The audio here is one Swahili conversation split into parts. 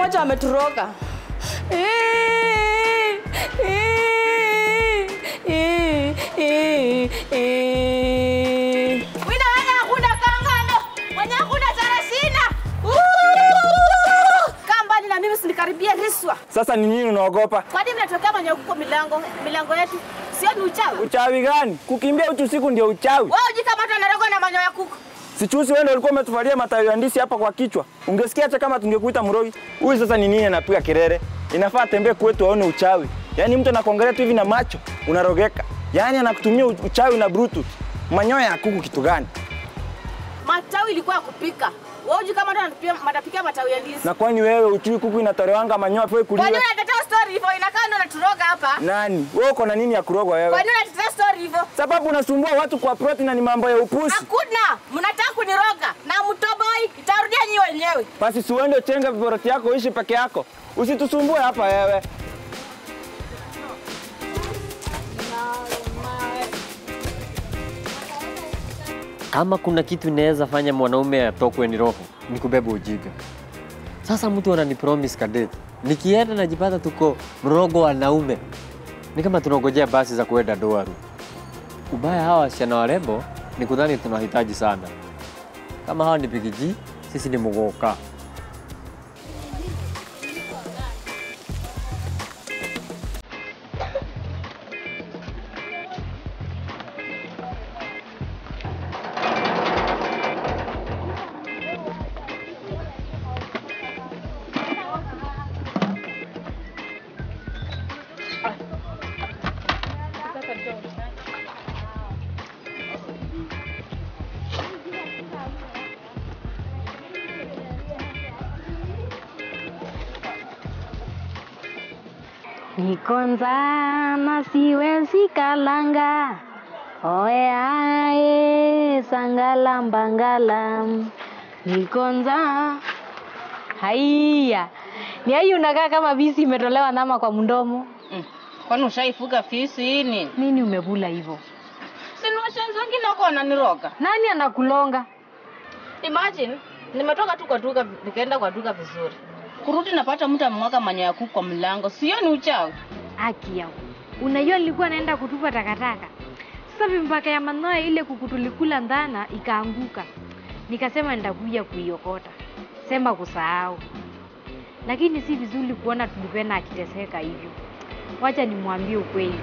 wote wameturoga. Wina wana hakuna kangano. Mwenye hakuna tarasina. Kaa mbali na mimi usinikaribie riswa. Sasa ni nini unaogopa? Kwani mnatokea mwenye huko milango milango yetu? Sio ni uchawi? Uchawi gani? Kukimbia uchi usiku ndio uchawi. Wewe ujikamata unarogwa na manyoya ya kuku. Sichusi wewe ndio ulikuwa umetuvalia matawi ya ndisi hapa kwa kichwa. Ungesikia hata kama tungekuita mrogi. Huyu sasa ni nini anapiga kelele? Inafaa tembee kwetu aone uchawi. Yaani mtu anakuangalia tu hivi na macho unarogeka. Yaani anakutumia u- uchawi na bluetooth. Manyoya ya kuku kitu gani? Matawi ilikuwa ya kupika. Wewe ujikamata unatupia matapikia matawi ya ndizi. Na kwani wewe uchui kuku inatolewanga manyoya pewe Kwani kuliwa? unatetea story hivyo inakaa ndo unaturoga hapa? Nani? Wewe uko na nini ya kurogwa wewe? Kwani unatetea story hivyo? Sababu unasumbua watu kwa ploti na ni mambo ya upusi. Hakuna, mnataka kuniroga na mtoboi, itarudia nyi wenyewe. Basi si uende uchenge viboroti yako uishi peke yako. Usitusumbue hapa wewe. Kama kuna kitu inaweza fanya mwanaume atokwe ni roho, ni kubeba ujinga. Sasa mtu anani promise kadeti, nikienda najipata tuko mrogo wanaume, ni kama tunangojea basi za kuenda Doaru. Ubaya hawa wasichana warembo ni kudhani tunahitaji sana. Kama hawa ni bigiji, sisi ni mugoka. Nikonza na siwezi kalanga oe ae sangala mbangala Nikonza haiya ni ai unakaa kama visi imetolewa nama kwa mdomo Mm. Kwani ushaifuga fisi nini? nini umebula hivyo Si ni washenzi wengine wako wananiroga. nani anakulonga Imagine nimetoka tu kwa duka nikaenda kwa duka vizuri. Kurudi napata mtu amemwaga manyoya ya kuku kwa mlango. Sio ni uchawi? haki yao unajua nilikuwa naenda kutupa takataka sasa vimpaka ya manoa ile kuku tulikula ndana ikaanguka nikasema nitakuja kuiokota sema kusahau lakini si vizuri kuona tulipenda akiteseka hivyo wacha nimwambie ukweli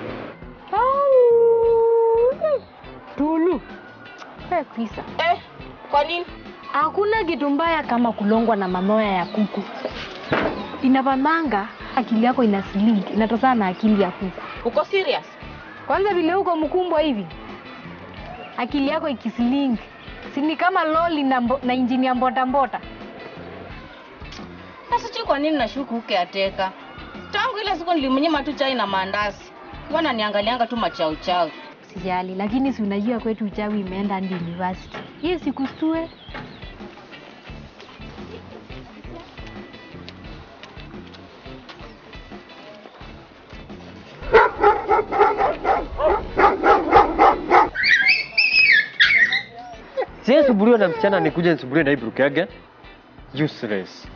Au! tulu Eh, kwisa Eh, kwa nini? Hakuna kitu mbaya kama kulongwa na manoya ya kuku. Inapandanga akili yako ina slink, inatokana na akili ya kuku. Uko serious? Kwanza vile uko mkumbwa hivi, akili yako ikislink, si ni kama loli na, mbo, na injini ya mbota mbota. Sasa sijui kwa nini nashuku uke ateka. Tangu ile siku nilimnyima tu chai na maandazi. Wana niangalianga tu machao chao. Sijali, lakini si unajua kwetu uchawi imeenda hadi university. Hiyo sikustue. Siye subuliwa na msichana nikuja nisubuliwe na Ibru Kege. Useless.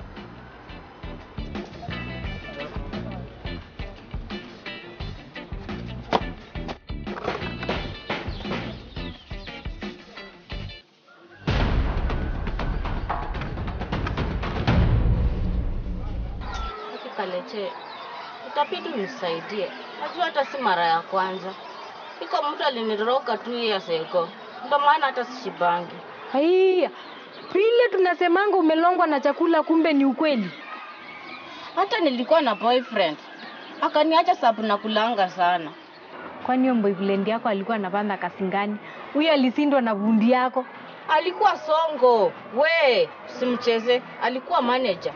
Kaleche, itabidi unisaidie. Najua hata si mara ya kwanza. Iko mtu aliniroga tu years ago. Ndio maana hata sishibangi. Haiya, vile tunasemanga umelongwa na chakula, kumbe ni ukweli. Hata nilikuwa na boyfriend. Akaniacha sababu nakulanga sana. Kwani hiyo boyfriend yako alikuwa anapanda kasingani? Huyo alisindwa na bundi yako. Alikuwa songo. We, simcheze. Alikuwa manager.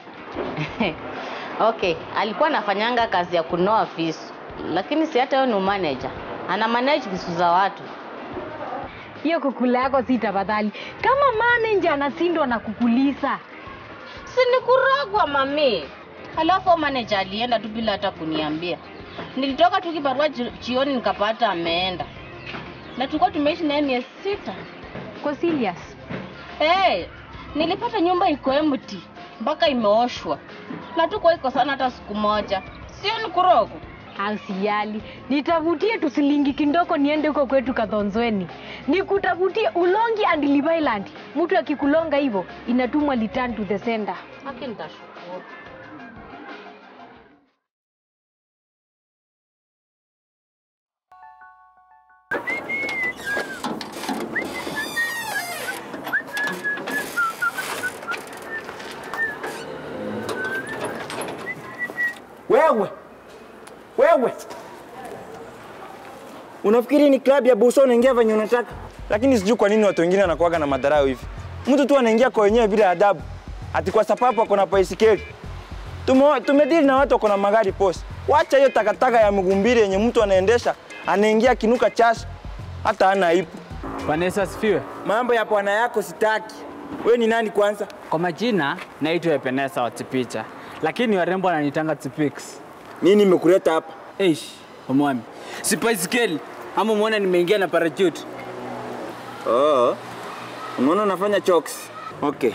okay, alikuwa anafanyanga kazi ya kunoa visu. Lakini si hata yeye ni manager. Ana manage visu za watu. Hiyo kukula yako si tafadhali. Kama manager anasindwa na kukulisa, Si ni kurogwa mami. Alafu manager alienda tu bila hata kuniambia. Nilitoka tu kibarua ji- jioni nikapata ameenda. Na tulikuwa tumeishi naye miezi sita. ko serious. Hey, nilipata nyumba iko empty. mpaka imeoshwa na tuko iko sana hata siku moja, sio ni kurogwa? Ausijali, nitafutie tusilingi kindoko niende huko kwetu Kadhonzweni, nikutafutie Ulongi and Live Island. Mtu akikulonga hivyo inatumwa return to the sender. Haki nitashukuru. Wewe wewe, unafikiri ni klabu ya buso unaingia venye unataka? Lakini sijui kwa nini watu wengine wanakuwaga na madharau hivi. Mtu tu anaingia kwa wenyewe bila adabu, ati kwa sababu ako na baisikeli. Tume- Tumedili na watu wako na magari posi. Wacha hiyo takataka ya mgumbiri yenye mtu anaendesha anaingia kinuka chasi, hata hana aibu. Bwana Yesu asifiwe. Mambo ya bwana yako sitaki. We ni nani kwanza? Kwa majina naitwa Epenesa wa Tipicha, lakini warembo wananitanga Tipix. Nini imekuleta hapa? Eish, omwami, si baisikeli ama umeona nimeingia na parachute? Oh, unaona unafanya chokes. Okay.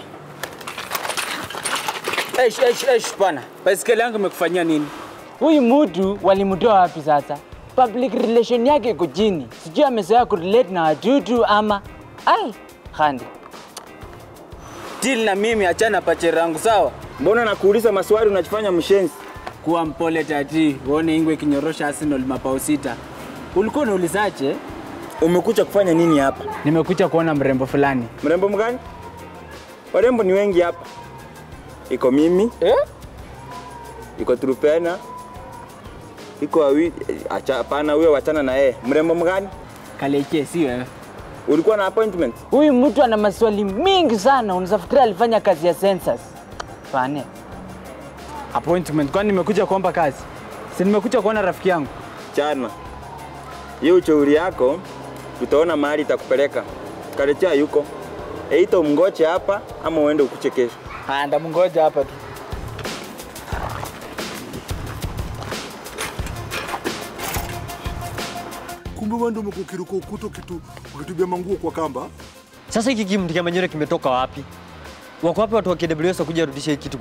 Eish, eish, eish, bwana, baisikeli yangu imekufanyia nini? Huyu mtu walimtoa wapi sasa? Public relation yake iko chini, sijui amezoea kurelate na wadudu ama ai handi Deal na mimi, achana pachera yangu sawa? Mbona nakuuliza maswali unajifanya mshenzi? Kuwa mpole tati, uone Ingwe ikinyorosha Arsenal mabao sita. Ulikuwa unaulizaje? Umekuja kufanya nini hapa? Nimekuja kuona mrembo fulani. Mrembo mgani? Warembo ni wengi hapa. Iko mimi, Eh? iko Trupena, iko wawi, acha hapana, huyo wachana na yeye. Mrembo mgani? Kaleche, si wewe. Ulikuwa na appointment? Huyu mtu ana maswali mingi sana, unaweza fikiria alifanya kazi ya census. Fane. Appointment, kwani nimekuja kuomba kazi? Si nimekuja kuona rafiki yangu. Chana. Hiyo uchauri yako tutaona mahali itakupeleka. Kalecha yuko. Eito mngoche hapa ama uende ukuche kesho. Haya, ndamngoja hapa tu. Kumbe wewe ndio umekuwa ukiruka ukuta ukitu ukitubia manguo kwa kamba. Sasa hiki kimti cha manyore kimetoka wapi? Wako wapi watu wa KWS wakuja rudisha hiki kitu